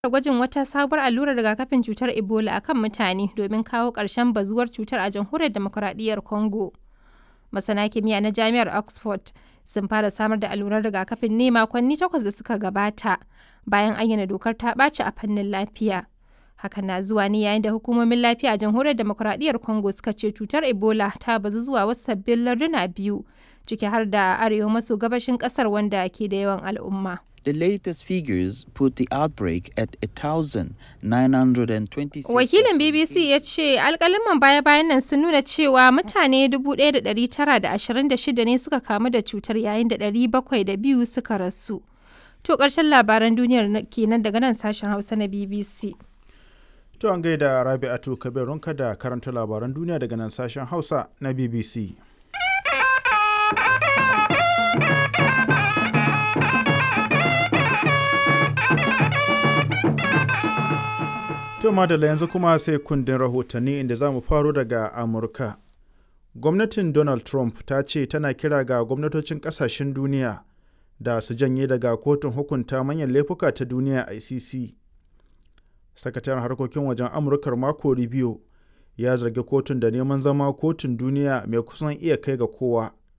gwajin wata sabuwar allurar rigakafin cutar Ebola a kan mutane domin kawo ƙarshen bazuwar cutar a jamhuriyar demokuraɗiyyar Congo. Masana kimiyya na Jami'ar Oxford sun fara samar da allurar rigakafin ne makonni takwas da suka gabata bayan ayyana dokar ta ɓaci a fannin lafiya. Hakan na zuwa ne yayin da hukumomin lafiya a jamhuriyar demokuraɗiyyar Congo suka ce cutar Ebola ta bazu zuwa wasu sabbin larduna biyu ciki har da arewa maso gabashin ƙasar wanda ke da yawan al'umma. The latest figures put the outbreak at 1,926. Wakilin BBC ya ce alkaliman baya-bayan nan sun nuna cewa mutane 1,926 ne suka kamu da cutar yayin da 702 suka rasu. To ƙarshen labaran duniyar kenan daga nan sashen Hausa na BBC. To an gaida Rabi'atu Kabirunka da karanta labaran duniya daga nan sashen Hausa na BBC. To madalla yanzu kuma sai kundin rahotanni inda za mu faro daga Amurka. Gwamnatin Donald Trump ta ce tana kira ga gwamnatocin kasashen duniya da su janye daga kotun hukunta manyan laifuka ta duniya ICC. Sakataren harkokin wajen Amurkar Marco Rubio ya zargi kotun da neman zama kotun duniya mai kusan iya kai ga kowa